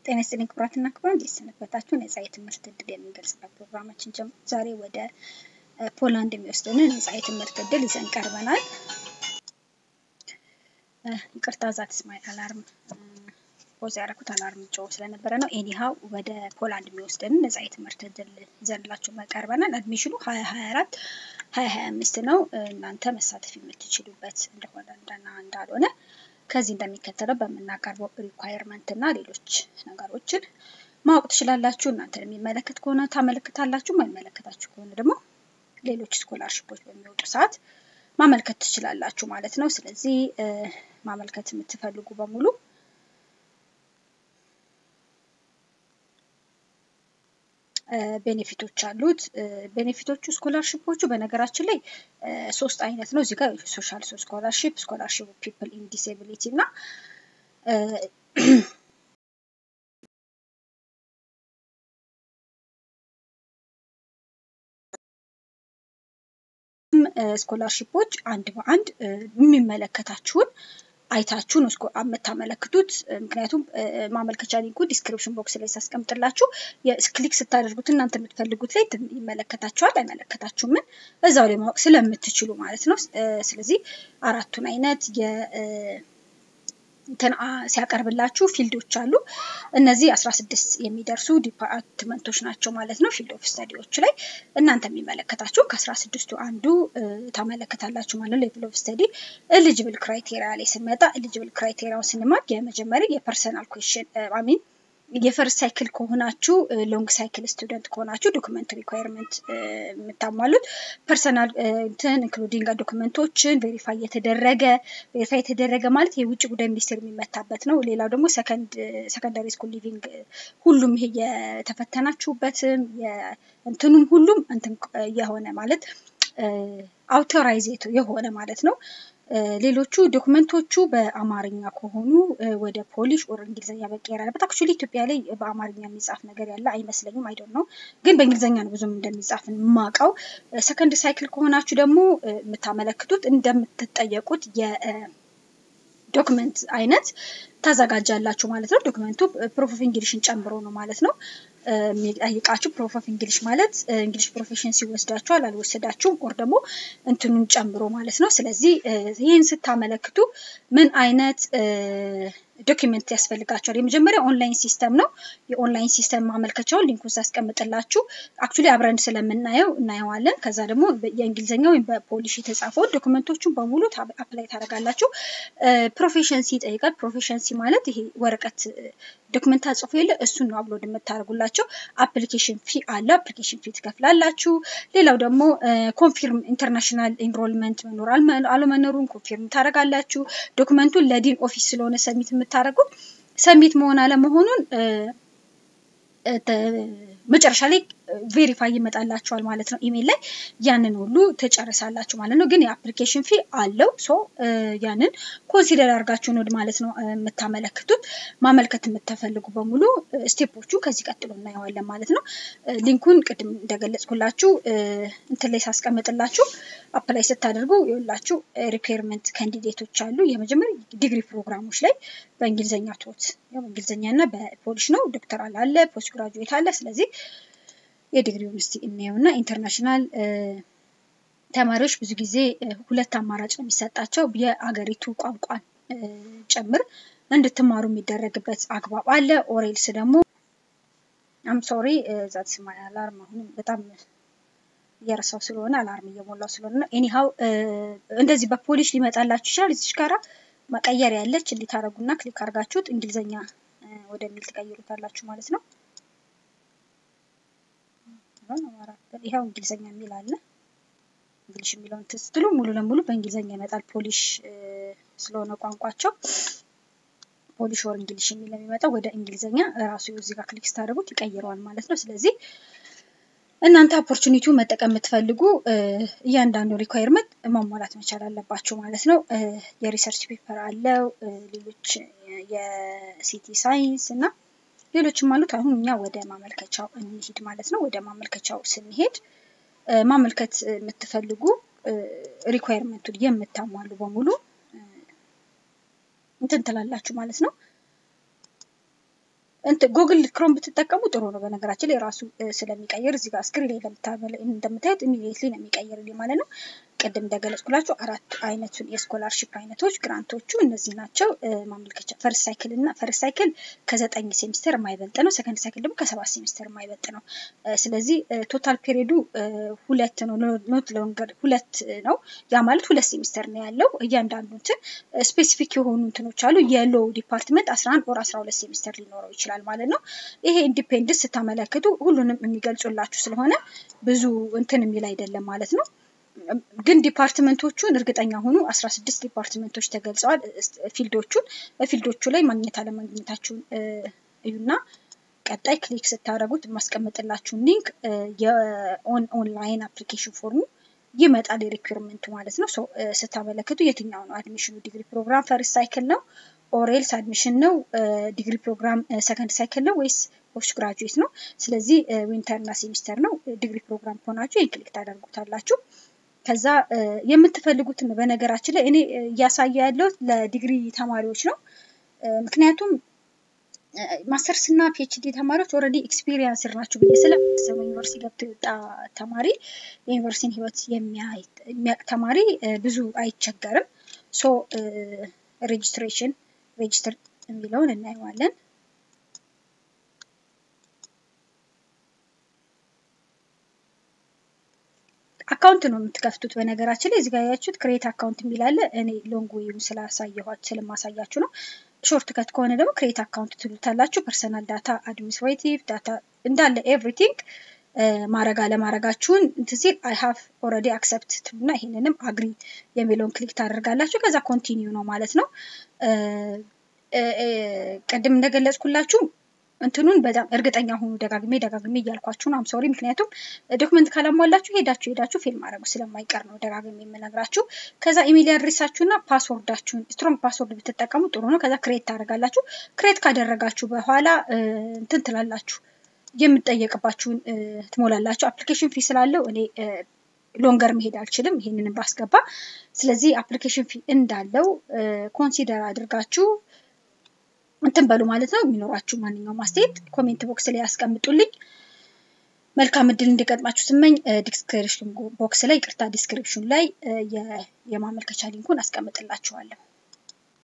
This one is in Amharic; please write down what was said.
ጤና ይስጥልኝ ክቡራትና ክቡራን፣ እንዴት ሰነበታችሁ? ነጻ የትምህርት እድል የምንገልጽበት ፕሮግራማችን ጀምሮ ዛሬ ወደ ፖላንድ የሚወስደንን ነጻ የትምህርት እድል ይዘን ቀርበናል። ይቅርታ ዛት ስማይ አላርም ፖዝ ያደረኩት አላርም ጮ ስለነበረ ነው። ኤኒሃው ወደ ፖላንድ የሚወስደንን ነጻ የትምህርት እድል ይዘንላችሁ ቀርበናል። አድሚሽኑ ሀያ ሀያ አራት ሀያ ሀያ አምስት ነው። እናንተ መሳተፍ የምትችሉበት እንደሆነ እንደና እንዳልሆነ ከዚህ እንደሚከተለው በምናቀርበው ሪኳየርመንት እና ሌሎች ነገሮችን ማወቅ ትችላላችሁ። እናንተን የሚመለከት ከሆነ ታመለክታላችሁ፣ የማይመለከታችሁ ከሆነ ደግሞ ሌሎች ስኮላርሽፖች በሚወጡ ሰዓት ማመልከት ትችላላችሁ ማለት ነው። ስለዚህ ማመልከት የምትፈልጉ በሙሉ ቤኔፊቶች አሉት። ቤኔፊቶቹ ስኮላርሽፖቹ በነገራችን ላይ ሶስት አይነት ነው። እዚህ ጋር ሶሻል ስኮላርሽፕ፣ ስኮላርሽፕ ፒፕል ኢን ዲስኤቢሊቲ እና ስኮላርሽፖች አንድ በአንድ የሚመለከታችሁን አይታችሁ ነው የምታመለክቱት። ምክንያቱም ማመልከቻ ሊንኩ ዲስክሪፕሽን ቦክስ ላይ ሳስቀምጥላችሁ ክሊክ ስታደርጉት እናንተ የምትፈልጉት ላይ ይመለከታችኋል፣ አይመለከታችሁም ምን እዛው ላይ ማወቅ ስለምትችሉ ማለት ነው። ስለዚህ አራቱን አይነት እንትን ሲያቀርብላችሁ ፊልዶች አሉ። እነዚህ አስራ ስድስት የሚደርሱ ዲፓርትመንቶች ናቸው ማለት ነው። ፊልድ ኦፍ ስተዲዎች ላይ እናንተ የሚመለከታችሁ ከአስራ ስድስቱ አንዱ ታመለከታላችሁ ማለት ነው። ሌቭል ኦፍ ስተዲ ኤሊጅብል ክራይቴሪያ ላይ ስንመጣ ኤሊጅብል ክራይቴሪያውን ስንማር የመጀመሪያ የፐርሰናል ኩዌሽን አሚን የፈርስት ሳይክል ከሆናችሁ ሎንግ ሳይክል ስቱደንት ከሆናችሁ ዶክመንት ሪኳየርመንት የምታሟሉት ፐርሰናል እንትን ኢንክሉዲንግ ዶክመንቶችን ቬሪፋይ የተደረገ ቬሪፋይ የተደረገ ማለት የውጭ ጉዳይ ሚኒስቴር የሚመታበት ነው። ሌላው ደግሞ ሰከንዳሪ ስኩል ሊቪንግ ሁሉም ይሄ የተፈተናችሁበትም እንትኑም ሁሉም እንትን የሆነ ማለት አውቶራይዝ የሆነ ማለት ነው። ሌሎቹ ዶክመንቶቹ በአማርኛ ከሆኑ ወደ ፖሊሽ ኦር እንግሊዝኛ መቀየር አለበት። አክቹዋሊ ኢትዮጵያ ላይ በአማርኛ የሚጻፍ ነገር ያለ አይመስለኝም። አይዶን ነው ግን በእንግሊዝኛ ነው ብዙም እንደሚጻፍ የማውቀው። ሰከንድ ሳይክል ከሆናችሁ ደግሞ የምታመለክቱት እንደምትጠየቁት የዶክመንት አይነት ታዘጋጃላችሁ ማለት ነው። ዶክመንቱ ፕሮፍ ኦፍ እንግሊሽን ጨምሮ ነው ማለት ነው የሚጠይቃችሁ። ፕሮፍ ኦፍ እንግሊሽ ማለት እንግሊሽ ፕሮፌሽንሲ ወስዳችኋል አልወሰዳችሁም፣ ኦር ደግሞ እንትኑን ጨምሮ ማለት ነው። ስለዚህ ይህን ስታመለክቱ ምን አይነት ዶኪመንት ያስፈልጋቸዋል? የመጀመሪያ ኦንላይን ሲስተም ነው። የኦንላይን ሲስተም ማመልከቻውን ሊንኩን ሳስቀምጥላችሁ አክቹሊ አብረን ስለምናየው እናየዋለን። ከዛ ደግሞ የእንግሊዝኛ ወይም በፖሊሽ የተጻፈውን ዶክመንቶቹን በሙሉ አፕላይ ታደርጋላችሁ። ፕሮፌሽንሲ ይጠይቃል። ፕሮፌሽንሲ ማለት ይሄ ወረቀት ዶክመንት ተጽፎ የለ እሱን ነው አፕሎድ የምታደርጉላቸው። አፕሊኬሽን ፊ አለ። አፕሊኬሽን ፊ ትከፍላላችሁ። ሌላው ደግሞ ኮንፊርም ኢንተርናሽናል ኢንሮልመንት መኖር አለመኖሩን ኮንፊርም ታደርጋላችሁ። ዶክመንቱን ለዲን ኦፊስ ስለሆነ ሰሚት የምታደርጉት ሰሚት መሆን አለመሆኑን መጨረሻ ላይ ቬሪፋይ ይመጣላችኋል ማለት ነው። ኢሜል ላይ ያንን ሁሉ ትጨርሳላችሁ ማለት ነው። ግን የአፕሊኬሽን ፊ አለው። ሶ ያንን ኮንሲደር አድርጋችሁ ነው ማለት ነው የምታመለክቱት። ማመልከት የምትፈልጉ በሙሉ ስቴፖቹ ከዚህ ቀጥሎ እናየዋለን ማለት ነው። ሊንኩን ቅድም እንደገለጽኩላችሁ እንትን ላይ ሳስቀምጥላችሁ አፕላይ ስታደርጉ የሁላችሁ ሪኩዌርመንት ካንዲዴቶች አሉ። የመጀመሪያ ዲግሪ ፕሮግራሞች ላይ በእንግሊዝኛ ቶት በእንግሊዝኛ እና በፖሊሽ ነው። ዶክተራል አለ፣ ፖስት ግራጁዌት አለ። ስለዚህ የዲግሪውን እስቲ እናየው እና ኢንተርናሽናል ተማሪዎች ብዙ ጊዜ ሁለት አማራጭ ነው የሚሰጣቸው የአገሪቱ ቋንቋን ጭምር እንድትማሩ የሚደረግበት አግባብ አለ። ኦሬልስ ደግሞ አም ሶሪ ዛት ስማይ አላርም አሁንም በጣም እየረሳው ስለሆነ አላርም እየሞላው ስለሆነ ነው። ኤኒሃው እንደዚህ በፖሊሽ ሊመጣላችሁ ይችላል። እዚች ጋራ መቀየር ያለች እንዴት አደረጉና ክሊክ አድርጋችሁት እንግሊዝኛ ወደሚል ትቀይሩታላችሁ ማለት ነው። ይኸው እንግሊዝኛ የሚል አለ። እንግሊሽ የሚለውን ስትሉ ሙሉ ለሙሉ በእንግሊዝኛ ይመጣል። ፖሊሽ ስለሆነ ቋንቋቸው ፖሊሽ ወር እንግሊሽ የሚል የሚመጣው ወደ እንግሊዝኛ ራሱ እዚህ ጋር ክሊክ ስታደርጉት ይቀይረዋል ማለት ነው። ስለዚህ እናንተ ኦፖርቹኒቲው መጠቀም የምትፈልጉ እያንዳንዱ ሪኳየርመንት ማሟላት መቻል አለባችሁ ማለት ነው። የሪሰርች ፔፐር አለው፣ ሌሎች የሲቲ ሳይንስ እና ሌሎችም አሉት። አሁን እኛ ወደ ማመልከቻው እንሂድ ማለት ነው። ወደ ማመልከቻው ስንሄድ ማመልከት የምትፈልጉ ሪኳየርመንቱን የምታሟሉ በሙሉ እንትን ትላላችሁ ማለት ነው። ጉግል ክሮም ብትጠቀሙ ጥሩ ነው። በነገራችን ላይ ራሱ ስለሚቀይር እዚህ ጋር ስክሪን ላይ እንደምታዩት ኢሚዲየትሊ ነው የሚቀይርልኝ ማለት ነው። ቅድም እንደገለጽኩላችሁ አራት አይነቱን የስኮላርሽፕ አይነቶች ግራንቶቹ እነዚህ ናቸው። ማመልከቻ ፈርስ ሳይክል እና ፈርስ ሳይክል ከዘጠኝ ሴሚስተር የማይበልጥ ነው። ሰከንድ ሳይክል ደግሞ ከሰባት ሴሚስተር የማይበልጥ ነው። ስለዚህ ቶታል ፔሪዱ ሁለት ነው፣ ኖት ሎንገር ሁለት ነው። ያ ማለት ሁለት ሴሚስተር ነው ያለው። እያንዳንዱ እንትን ስፔሲፊክ የሆኑ እንትኖች አሉ። የሎ ዲፓርትመንት አስራ አንድ ወር አስራ ሁለት ሴሚስተር ሊኖረው ይችላል ማለት ነው። ይሄ ኢንዲፔንደንስ ስታመለክቱ ሁሉንም የሚገልጹላችሁ ስለሆነ ብዙ እንትን የሚል አይደለም ማለት ነው። ግን ዲፓርትመንቶቹን እርግጠኛ ሆኑ። አስራ ስድስት ዲፓርትመንቶች ተገልጸዋል። ፊልዶቹን በፊልዶቹ ላይ ማግኘት አለማግኘታችሁን እዩና ቀጣይ ክሊክ ስታደርጉት የማስቀምጥላችሁን ሊንክ የኦን ኦንላይን አፕሊኬሽን ፎርሙ ይመጣል የሪኩርመንቱ ማለት ነው። ስታመለክቱ የትኛው ነው አድሚሽኑ? ዲግሪ ፕሮግራም ፈርስት ሳይክል ነው ኦሬልስ አድሚሽን ነው? ዲግሪ ፕሮግራም ሰከንድ ሳይክል ነው ወይስ ፖስት ግራጁዌት ነው? ስለዚህ ዊንተር እና ሴሚስተር ነው። ዲግሪ ፕሮግራም ከሆናችሁ ይህን ክሊክ ታደርጉታላችሁ። ከዛ የምትፈልጉትን በነገራችን ላይ እኔ እያሳየ ያለሁት ለዲግሪ ተማሪዎች ነው። ምክንያቱም ማስተርስ እና ፒኤችዲ ተማሪዎች ኦልሬዲ ኤክስፒሪየንስ ናቸው ብዬ ስለማስብ ዩኒቨርሲቲ ገብቶ የወጣ ተማሪ የዩኒቨርሲቲን ህይወት የሚያውቅ ተማሪ ብዙ አይቸገርም። ሶ ሬጅስትሬሽን ሬጅስተር የሚለውን እናየዋለን። አካውንት ነው የምትከፍቱት። በነገራችን ላይ እዚጋ ያያችሁት ክሬት አካውንት የሚላለ እኔ ሎንግ ዌይም ስላሳየኋችሁ ስለማሳያችሁ ነው። ሾርት ከት ከሆነ ደግሞ ክሬት አካውንት ትሉታላችሁ። ፐርሰናል ዳታ፣ አድሚኒስትሬቲቭ ዳታ እንዳለ ኤቭሪቲንግ ማድረግ አለማድረጋችሁን እንትን ሲል አይ ሃቭ ኦልሬዲ አክሰፕት ትሉና ይሄንንም አግሪ የሚለውን ክሊክ ታደርጋላችሁ። ከዛ ኮንቲኒው ነው ማለት ነው። ቅድም እንደገለጽኩላችሁ እንትኑን በጣም እርግጠኛ ሆኑ። ደጋግሜ ደጋግሜ እያልኳችሁ ነው። አምሶሪ ምክንያቱም ዶክመንት ካላሟላችሁ ሄዳችሁ ሄዳችሁ ፊልም ማድረጉ ስለማይቀር ነው ደጋግሜ የምነግራችሁ። ከዛ ኢሜል አድሬሳችሁና ፓስወርዳችሁን ስትሮንግ ፓስወርድ ብትጠቀሙ ጥሩ ነው። ከዛ ክሬት ታደርጋላችሁ። ክሬት ካደረጋችሁ በኋላ እንትን ትላላችሁ የምጠየቅባችሁን ትሞላላችሁ። አፕሊኬሽን ፊ ስላለው እኔ ሎንገር መሄድ አልችልም ይሄንንም ባስገባ። ስለዚህ አፕሊኬሽን ፊ እንዳለው ኮንሲደር አድርጋችሁ እንትን በሉ ማለት ነው። የሚኖራችሁ ማንኛውም አስተያየት ኮሜንት ቦክስ ላይ ያስቀምጡልኝ። መልካም እድል እንዲገጥማችሁ ስመኝ ዲስክሪፕሽን ቦክስ ላይ ቅርታ ዲስክሪፕሽን ላይ የማመልከቻ ሊንኩን አስቀምጥላችኋለሁ።